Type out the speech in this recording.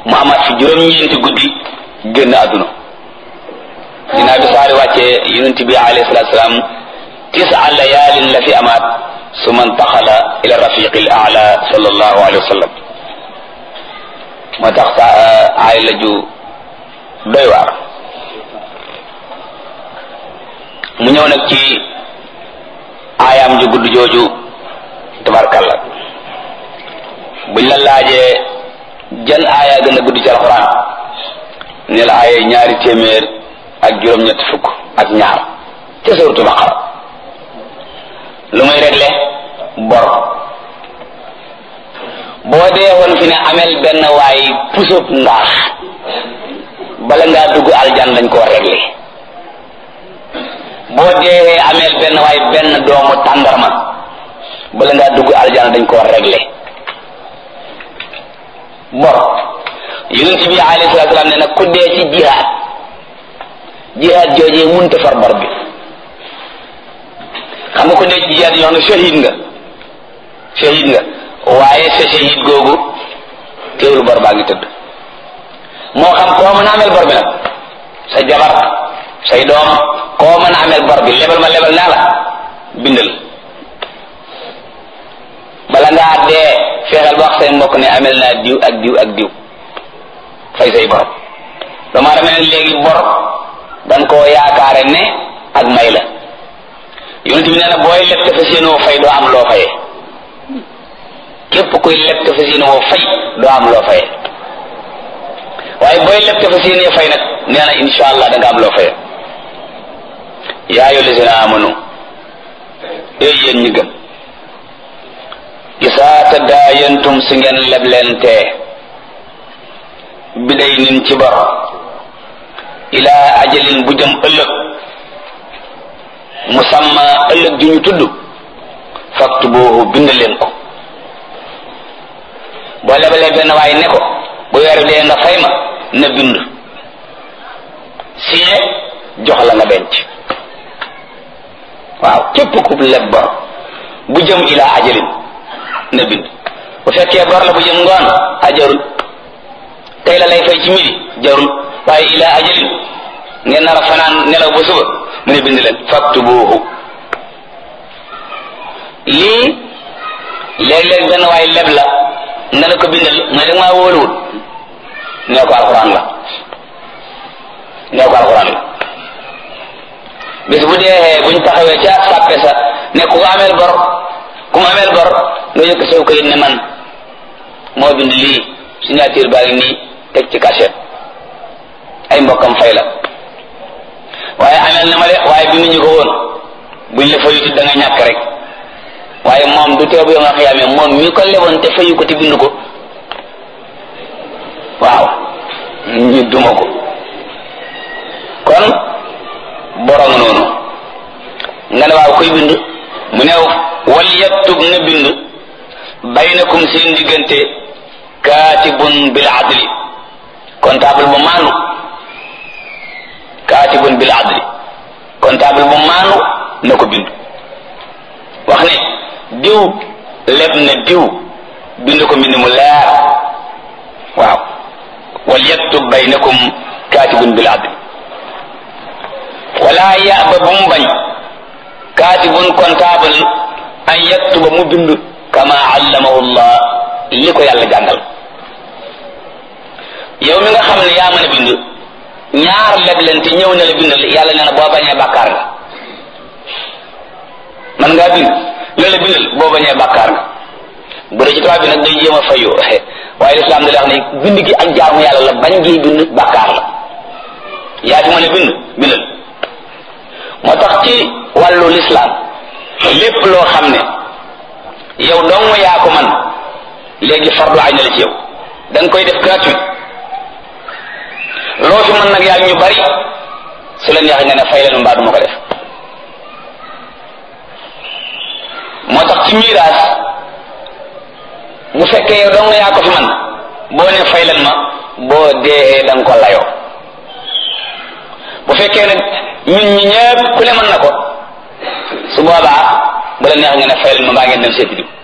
mu amaat fi juróom-ñeenti guddi génn àdduna dinaa bi saari wàccee yonent bi alayhi salaatu salaam tisa layaalin la fi amaat su man taxala ila rafiqi l ala sallallahu alayhi wa sallam moo tax sa aay la ju doy waar mu ñëw nag ci aayaam ju gudd jooju tabarkalla buñ la laajee jan aaya gën a gudd ci alxuraan ne la aaya ñaari téeméer ak juróom-ñett fukk ak ñaar ca suuratu baqara lu muy réglé bor boo dee woon fi ne amel benn waay pusub ngaax bala ngaa dugg aljan dañ koo réglé boo dee amel benn waay benn doomu tàndarma bala ngaa dugg aljan dañ koo réglé bor yonent bi alayhi salaatu salaam ne nag ku dee ci jihaad jihaad joojee munta far bor bi xam nga ku dee ci jihaad yoo xam ne shahid nga shahid nga waaye sa shahid googu teewul bor baa ngi tëdd moo xam koo mën a ameel bor bi nag sa jabar say doom koo mën a ameel bor bi lebal ma lebal naa la bindal bala ngaa dee fexeel ba wax say mbokk ne amel naa diw ak diw ak diw fay say bor dama dama ne léegi bor dan koo yaakaare ne ak may la yonent bi nee na booy leb te fas yéene woo fay doo am loo fayee képp kuy leb te fas yéene woo fay doo am loo fayee waaye booy leb te fas yéene fay nag nee na insha allah da nga am loo fayee yaa ayyuhal lazina amanu ee yéen ñi gëm isaa tadaayantum si ngeen leblente biday nin ci bor ilaa ajalin bu jëm ëllëg musamma ëllëg ju ñu tudd faktubuhu bind leen ko boo lebalee benn waaye ne ko bu weer dee nga fay ma na bind signé jox la nga denc waaw képp ku leb bor bu jëm ilaa ajalin na bind bu fekkee bor la bu jëm ngoon a jarul tey la lay fay ci midi jarul waaye ilaa ajalin ngeen nar a fanaan nelaw ba suba mu ne bind leen faktubuhu lii léeg-léeg benn waay leb la nga ne ko bindal nga ne maa wóoluwul nee ko alxuraan la nee ko alxuraan la bis bu dee buñ taxawee ca sàppe sa ne ku ko ameel bor ku ma ameel bor nga yëkk saw kayit ne man moo bind lii signature baa ngi nii teg ci cachet ay mbokkam fay la waaye ameel na ma de waaye bi ñu ko woon buñ la fayuti da nga ñàkk rek waaye moom du teew bu nga xiyaamee moom mi ko leboon te fayu ko te bind ko waaw ñu duma ko kon borom noonu nga ne waaw koy bind mu ne wal yaktub na bind baynakum seen diggante kaatibun bil adli comptable bu maanu kaatibun bil adli comptable bu maanu na ko bind wax ne diw leb na diw bind ko mbind mu leer waaw wal yaktub baynakum kaatibun bil adli wala yaba bu mu bañ kaatibun comptable an yaktuba mu bind kama allamahu llah li ko yàlla jàngal yow mi nga xam ne yaa mën a bind ñaar leblente ñëw na la bindal yàlla nee na boo bañee bàkkaar nga man ngaa bind loolu la bindal boo bañee bàkkaar nga bu dee ci tubaab bi nag day jéem a fayu waaye lislaam da lay wax ne bind gi ak jaamu yàlla la bañ gi bind bàkkaar la yaa ci mën a bind bindal moo tax ci wàllu lislaam lépp loo xam ne yow dong yaa ko man léegi fardu ay na la ci yow da nga koy def gratuit loo fi mën nag yaa ñu bari su la neexee nga ne fay leen mbaa du ma ko def moo tax ci miraas bu fekkee yow dong yaa ko fi man boo ne fay leen ma boo dee da nga ko layoo bu fekkee nag ñun ñi ñëpp ku ne mën na ko su boobaa bu la neex nga ne fay leen ma mbaa ngeen dem seeti diw